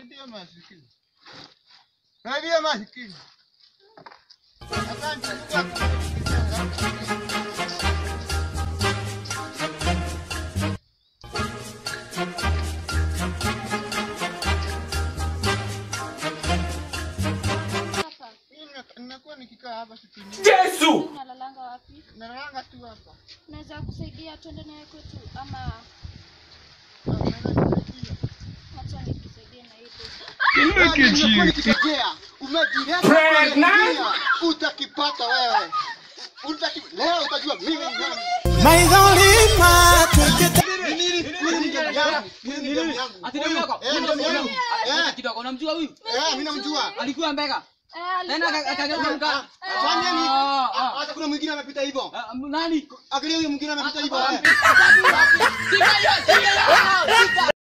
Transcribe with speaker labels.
Speaker 1: Saidia masikini. Saidia masikini. Asante.
Speaker 2: Hapa.
Speaker 1: Mimi nina- ninakuwa nikikaa hapa siku nyingi.
Speaker 3: Yesu!
Speaker 2: Unalalanga wapi?
Speaker 1: Nalala tu hapa.
Speaker 2: Naweza kusaidia twende naye kwetu ama
Speaker 1: Ah, unaweza kusaidia.
Speaker 2: acha nikusaidie na hii pesa.
Speaker 1: Nimekuwa nikikojea. Umejileta
Speaker 3: Pregnant?
Speaker 1: kuingia. Utakipata wewe. Utaki leo utajua mimi ni nani. Mimi ni huyu ni ndugu yangu. Huyu ni ndugu yangu.
Speaker 4: Ati ndugu yako?
Speaker 1: Eh, ndugu yangu.
Speaker 4: Ah,
Speaker 1: Eh,
Speaker 4: kidogo unamjua huyu?
Speaker 1: eh, mimi namjua.
Speaker 4: Alikuwa mbega.
Speaker 2: Eh,
Speaker 4: Tena
Speaker 2: alikuwa
Speaker 4: aka- akageuka
Speaker 2: mbele.
Speaker 4: mka.
Speaker 1: Fanya ni
Speaker 4: Ah, ah.
Speaker 1: hata kuna mwingine amepita hivyo.
Speaker 4: Ah, Nani?
Speaker 1: Angalia huyo mwingine amepita hivyo.
Speaker 4: Ah,
Speaker 1: eh.
Speaker 4: Sika